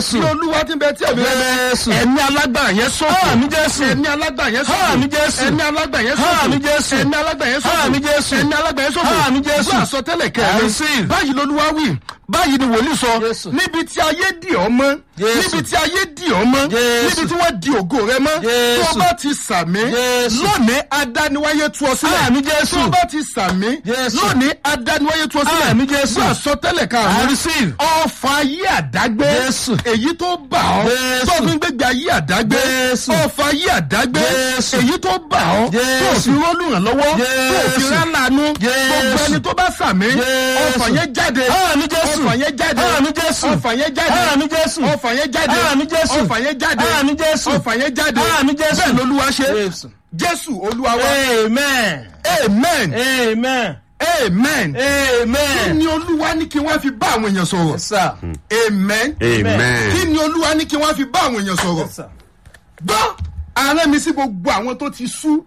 Jésù. ní olúwa tí ń bẹ tí ẹ̀mí rẹ̀ bẹ Jésù. ẹ̀mí alágbára yẹn sọ̀kò Àmín Jésù. ẹ̀mí alágbára yẹn sọ̀kò Àmín Jésù. ẹ̀mí alágbára yẹn sọ̀kò Àmín Jésù. ẹ̀mí alágbára yẹn sọ̀kò Àmín Jésù. ẹ̀mí alágbára yẹn sọ̀kò Àmín Jésù. gbọ́ àsọtẹ́lẹ̀ I kẹrin receive. báyìí lolúwa wí báyìí ni wòlíì sọ Jésù. níbi tí ayé dì ọ́ mọ́ Jésù. níbi tí ayé dì ọ́ mọ́ Jésù. níbi tí wọ́n di ògo rẹ mọ́ tó Jésù. o bá ti sàmí Jésù. lónìí adániwáyé tú ọ sílẹ̀ Àmín Jésù. tó o bá ti sàmí Jésù. lónìí adániwáyé tú ọ sílẹ̀ Àmín Jésù. gbọ́ àsọtẹ́lẹ̀ I karùn-ún receive. ọfà ayé àdágbé Jésù. èyí tó bà ọ́ Jésù. tó fi ń gbégbé ayé àdágbé Jésù. ọfà ayé àdágbé Jésù. èyí tó bà ọ́ tó Jésù. fi rọ́ọ̀lù ràn lọ́wọ́ tó fi Jésù. rálànú Jésù. gbogbo ẹni tó bá sàmí Jésù. ọfà yẹn jáde Àmín Jésù. ọfà yẹn jáde Àmín Jésù. ọfà yẹn jáde Àmín Jésù. ọfà yẹn jáde Àmín Jésù. ọfà yẹn jáde Àmín Jésù. ọfà yẹn jáde Àmín Jésù. bẹ́ẹ̀ lolúwa ṣe Jésù. jésù olúwa wa Amen. amen Amen. amen kí Amen. ni olúwa ní kí wọ́n fi bá àwọn èèyàn sọ̀rọ̀ Yes, sir. amen kí Amen. ni olúwa ní kí wọ́n fi bá àwọn èèyàn sọ̀rọ̀ Yes, sir. gbọ́ ààrẹ mi sí gbogbo àwọn tó ti sú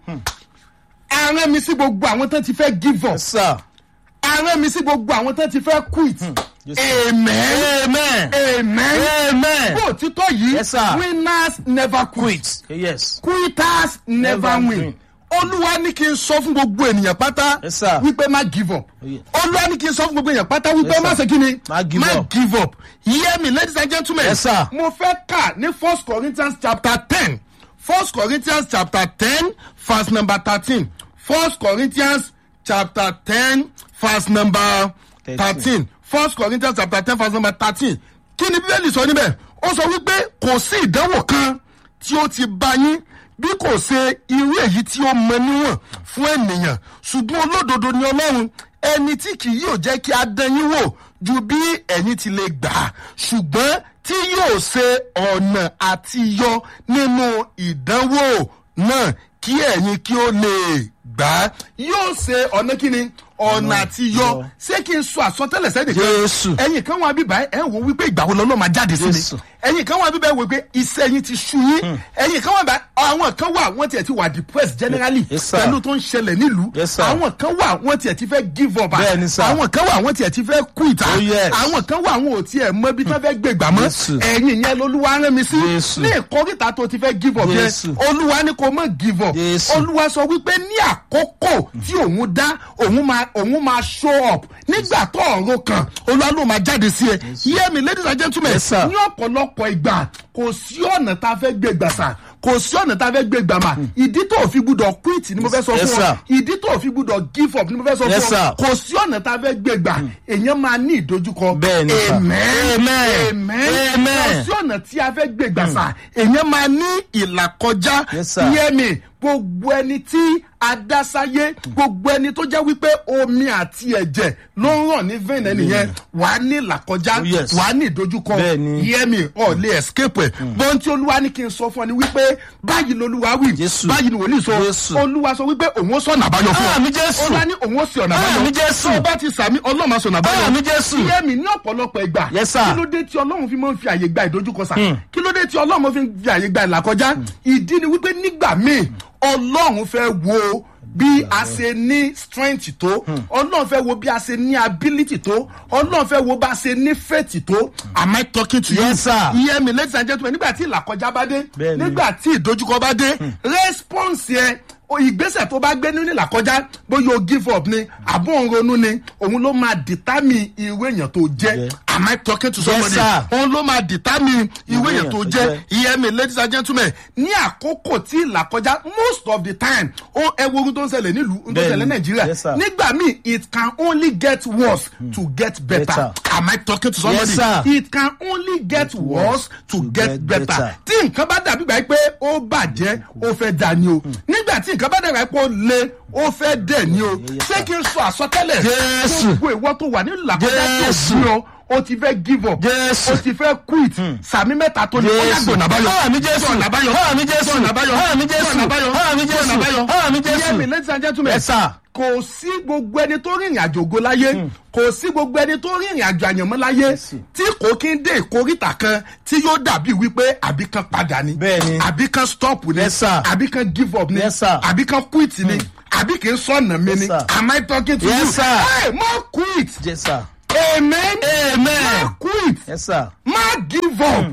ààrẹ mi sí gbogbo àwọn tó ti fẹ́ give up Yes, sir. ààrẹ mi sí gbogbo àwọn tó ti fẹ́ quit Yes, amen Amen. amen Amen. bó òtítọ́ yìí Yes, sir. winners never quit Yes. quitters never Never win win. olúwa ní kí n sọ fún gbogbo ènìyàn pátá Yes, sir. wípé má give up yeah. olúwa ní kí n sọ fún gbogbo ènìyàn pátá wípé Yes, má sir. ṣe kí ni Má give up. give up hear me ladies and gentlemen Yes, sir. mo fẹ́ kà ní first corinthians chapter ten first corinthians chapter ten verse number thirteen first corinthians chapter ten verse number thirteen first corinthians chapter ten verse number thirteen kí ni bíbélì sọ níbẹ̀ ó sọ wípé kò sí ìdánwò kan tí ó ti bá yín bí kò ṣe irú èyí tí ó mọ níwọ̀n fún ènìyàn ṣùgbọ́n olódodo ni ọlọ́run ẹni tí kì yóò jẹ́ kí a dán yín wò ju bí ẹ̀yin ti lè gbà á ṣùgbọ́n tí yóò ṣe ọ̀nà àti yọ nínú ìdánwò náà kí ẹ̀yin kí ó lè gbà á yóò ṣe ọ̀nà kíni ọ̀nà àti yọ ṣé kí n sọ àsọtẹ́lẹ̀ sẹ́yìn kan Jésù. ẹ̀yin kan wà bíbá ẹ̀ wò wípé ìgbà wo lọ́lọ́ máa jáde sí mi Jésù. ẹ̀yin kan wà bíbá ẹ̀ wò pé iṣẹ́ yín ti sú yín ẹ̀yin kan wà bá àwọn kan wà wọ́n tiẹ̀ ti wà depressed generally Yes, sir. pẹ̀lú tó ń ṣẹlẹ̀ nílùú Yes, sir. àwọn kan wà wọ́n tiẹ̀ ti fẹ́ give up ah. Bẹ́ẹ̀ni, sir. àwọn kan wà wọ́n tiẹ̀ ti fẹ́ quit ah. Oh, yes. àwọn kan wà wọn ò tiẹ̀ mọ ibi tí wọ́n fẹ́ gbé gbà mọ́ Jésù. ẹ̀yin yẹn lolúwa rán mi sí Jésù. ní ìkórìtà tó ti fẹ́ give up yẹn Jésù. olúwa ní kò mọ̀ give up Jésù. olúwa sọ wípé ní àkókò tí òun dá òun máa òun máa show up nígbà tó ọ̀rọ̀ kan olúwa ló máa jáde sí ẹ hear me ladies and gentlemen Yes, sir. ní ọ̀pọ̀lọpọ̀ ìgbà kò sí ọ̀nà tá a fẹ́ gbé gbà sà kò sí ọ̀nà tá a fẹ́ gbé gbà mà ìdí tó o fi gbúdọ̀ quit ni mo fẹ́ sọ Yes, fún ọ sir. ìdí tó o fi gbúdọ̀ give up ni mo fẹ́ sọ Yes, fún ọ sir. kò sí ọ̀nà tá a fẹ́ gbé gbà èèyàn máa ní ìdojúkọ Bẹ́ẹ̀ni, sir. amen Amen. amen Amen. kò sí ọ̀nà tí a fẹ́ gbé gbà sà èèyàn máa ní ìlàkọjá Yes, sir. hear me gbogbo ẹni tí adásáyé gbogbo ẹni tó jẹ́ wípé omi àti ẹ̀jẹ̀ ló ń ràn ní vein ẹnìyẹn wà á ní ìlàkọjá Oh, yes. wà á ní ìdojúkọ Bẹ́ẹ̀ni. hear me ọ̀ lè escape ẹ̀ bọ́n tí olúwa ní kí n sọ fún ọ ni wípé báyìí lolúwa wí Jésù. báyìí ni wòlíì sọ Jésù. olúwa sọ wípé òun ó sọ̀nà àbáyọ fún ọ Àmín Jésù. olúwa ní òun ó sì ọ̀nà àbáyọ Àmín Jésù. tó o bá ti sàmì ọlọ́run máa sọ̀nà àbáyọ Àmín Jésù. hear me ní ọ̀pọ̀lọpọ̀ ìgbà Yes, sir. kí ló dé tí ọlọ́run fi máa ń fi àyè gba ìdojúkọ sà kí ló dé tí ọlọ́run fi ń fi àyè gba ìlàkọjá ìdí ni wípé nígbà míì ọlọ́run fẹ́ wo bí a ṣe ní strength tó ọlọ́run fẹ́ wo bí a ṣe ní ability tó ọlọ́run fẹ́ wo bá a ṣe ní faith tó am I talking to you Yes, sir. hear me ladies and gentlemen nígbà tí ìlàkọjá bá dé Bẹ́ẹ̀ni. nígbà tí ìdojúkọ bá dé response yẹn o- ìgbésẹ̀ tó bá gbé nínú ìlàkọjá bóyá o give up ni àbọ̀ òun ronú ni òun ló máa determine irú èèyàn tó jẹ́ Yeah. am I talking to somebody sir. òun ló máa determine irú èèyàn tó jẹ́ hear me ladies and gentlemen ní àkókò tí ìlàkọjá most of the time ó ẹ wo ohun tó ń ṣẹlẹ̀ nílùú ohun tó ń ṣẹlẹ̀ Bẹ́ẹ̀ni. nàìjíríà Yes, sir. nígbà míì it can only get worse to get better Better. am I talking to somebody Yes, sir. it can only get worse to get get better better. tí nǹkan bá dàbí gbà pé ó bàjẹ́ ó fẹ́ dà ní o nígbà tí nǹkan bá dàbí pé ó le ó fẹ́ dẹ̀ ní o ṣé kí n sọ àsọtẹ́lẹ̀ Jésù. gbogbo ìwọ tó wà nínú làkọjá tó Jésù. bí ọ o ti fẹ́ give up Jésù. o ti fẹ́ quit sàmì mẹ́ta tó ní ọjà Jésù. gbọ̀nà báyọ̀ Àmín Jésù. gbọ̀nà báyọ̀ Àmín Jésù. gbọ̀nà báyọ̀ Àmín Jésù. gbọ̀nà báyọ̀ Àmín Jésù. gbọ̀nà báyọ̀ Àmín Jésù. Hear me, ladies and gentlemen Yes, sir. kò sí gbogbo ẹni tó rìnrìn àjò ògo láyé kò sí gbogbo ẹni tó rìnrìn àjò àyànmọ́ láyé tí kò kí ń dé ìkórìtà kan tí yóò dàbí wípé àbí kan padà ni Bẹ́ẹ̀ni. àbí kan stop ni Yes, sir. àbí kan give up ni Yes, sir. àbí kan quit ni àbí kì í sọ̀nà mi Yes, ni sir. am I talking to Yes, you? sir. Hey, má quit Yes, sir. amen Amen. má quit Yes, sir. má give up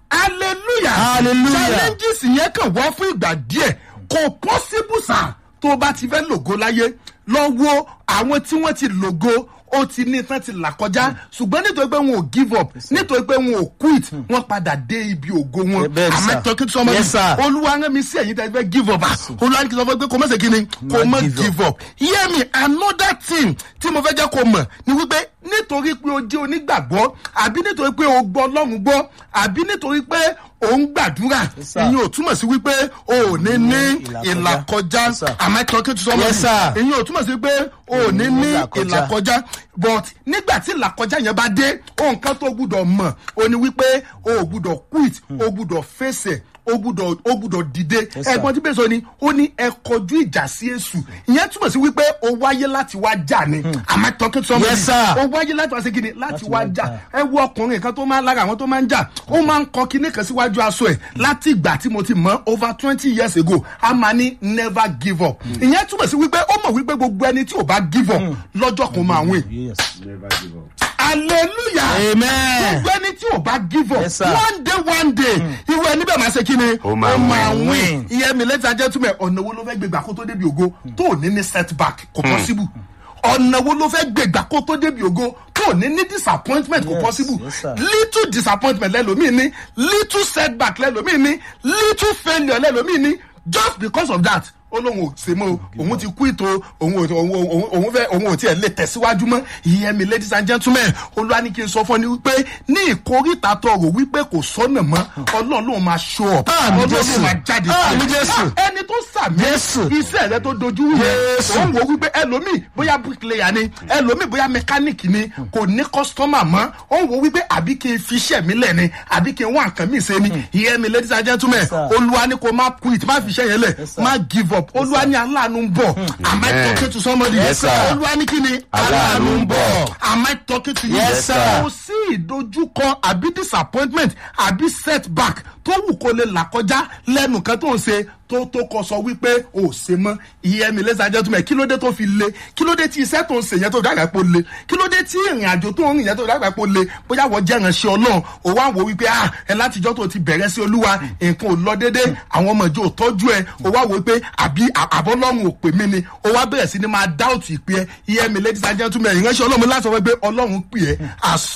hallelujah Hallelujah. challenges yẹn kàn wá fún ìgbà díẹ̀ kò possible sir tó o bá ti fẹ́ lògo láyé lọ wo àwọn tí wọ́n ti lògo ó ti ní tán ti là kọjá ṣùgbọ́n nítorí pé wọn ò give up nítorí pé wọn ò quit wọn padà dé ibi ògo wọn Bẹ́ẹ̀ ni, sir. àmẹ́tọ́kí sọmọ Yes, sir. olúwa rán mi sí ẹ̀yìn tẹ́ fẹ́ give up ah, olúwa ní kí n sọ fún pé kò mọ̀ sí kí ni kò mọ̀ give give up hear me another thing tí mo fẹ́ jẹ́ kó mọ̀ ni wípé nítorí pé o jẹ́ onígbàgbọ́ àbí nítorí pé o gbọ́ ọlọ́run gbọ́ àbí nítorí pé o ń gbàdúrà Yes, sir. ìyẹn ò túmọ̀ sí wípé o ò ní ní ìlàkọjá. ìlàkọjá Yes, sir. àmẹ́tọ́kí sọmọ Yes, sir. ìyẹn ò túmọ̀ sí pé o ò ní ní ìlàkọjá. ìlàkọjá but nígbà tí ìlàkọjá yẹn bá dé ohun kan tó gbúdọ̀ mọ̀ o ní wípé o ò gbúdọ̀ quit o gbúdọ̀ fèsì o gbúdọ̀ o gbúdọ̀ dìde Yes, sir. ẹ̀gbọ́n tí bẹ́ẹ̀ sọ ni ó ní ẹ kọjú ìjà sí èṣù ìyẹn túmọ̀ sí wípé o wáyé láti wá jà ni àmọ́ tọ́kí sọmọ Yes, sir. o wáyé láti wá sí kíni láti Láti wá wá jà jà. ẹ wo ọkùnrin kan tó máa ń lára àwọn tó máa ń jà ó máa ń kọ kíní kan síwájú aṣọ ẹ láti ìgbà tí mo ti mọ over twenty years ago a máa ní never give up ìyẹn túmọ̀ sí wípé ó mọ̀ wípé gbogbo ẹni tí ò bá give up lọ́jọ́ kan máa win Yes. hallelujah Amen. gbogbo ẹni tí ò bá give up Yes, sir. one day one day ìwé ẹni bẹ́ẹ̀ máa ṣe kí ni Ó máa win. win ìyẹn mi lẹ́tà jẹ́ túmẹ̀ ọ̀nà wo ló fẹ́ gbégbá kó tó débi ògo tó ò ní ní setback kò possible ọ̀nà wo ló fẹ́ gbégbá kó tó débi ògo tó ò ní ní disappointment kò Yes, possible yes, sir. little disappointment lẹ́lòmíì ní little setback lẹ́lòmíì ní little failure lẹ́lòmíì ní just because of that ó lóun ò ṣe mọ́ o òun ti kú ìtò òun ò òun òun- òun fẹ́ òun ò tiẹ̀ lè tẹ̀síwájú mọ́ ìyẹn mi ladies and gentlemen olúwa ní kí n sọ fún ọ ní wípé ní ìkórìtà tọrọ wípé kò sọ́nà mọ́ ọlọ́run ló máa show up Àmì ọlọ́run ló Jésù. máa jáde Àmì sílẹ̀. Jésù. Ah, ẹni tó sàmì Jésù. iṣẹ́ rẹ tó dojú rú yẹn Jésù. òun wò wípé ẹlòmíì bóyá bricklayer ni ẹlòmíì bóyá mechanic ni kò ní customer mọ́ òun wò wípé àbí kí n fi iṣẹ́ mi lẹ̀ ni àbí kí n wá nǹkan mi ṣe ni ìyẹn mi ladies and gentlemen Yes, sir. olúwa ní kò má quit má fi iṣẹ́ yẹn lẹ̀ Yes, sir. má give up olúwa ní aláàánú ń bọ̀ am I Amen. talking to somebody Yes, sir. olúwa ní kí ni aláàánú ń bọ̀ am I talking to you Yes, sir. kò sí ìdojúkọ àbí disappointment àbí setback tó wù kó lè là kọjá lẹ́nu kan tó ń ṣe tó tó kọ sọ wípé o ò ṣe mọ́ ìyẹn mi lẹ́sà jẹ́ túmẹ̀ kí ló dé tó fi le kí ló dé tí iṣẹ́ tó ń ṣe yẹn tó dàgbà pò le kí ló dé tí ìrìn àjò tó ń rìn yẹn tó dàgbà pò le bóyá wọ́n jẹ́ ìránṣẹ́ ọlọ́run o wá wò wípé ah ẹ látijọ́ tó ti bẹ̀rẹ̀ sí olúwa nǹkan ò lọ dédé àwọn ọmọ ìjọ ò tọ́jú ẹ o wá wò wípé àbí àbọ́lọ́run ò pè mí ni o wá bẹ̀rẹ̀ sí ni máa dáùtì ìpè ẹ ìyẹn mi ladies and gentlemen ìránṣẹ́ ọlọ́run láti sọ wípé ọlọ́run pè ẹ́ àsọ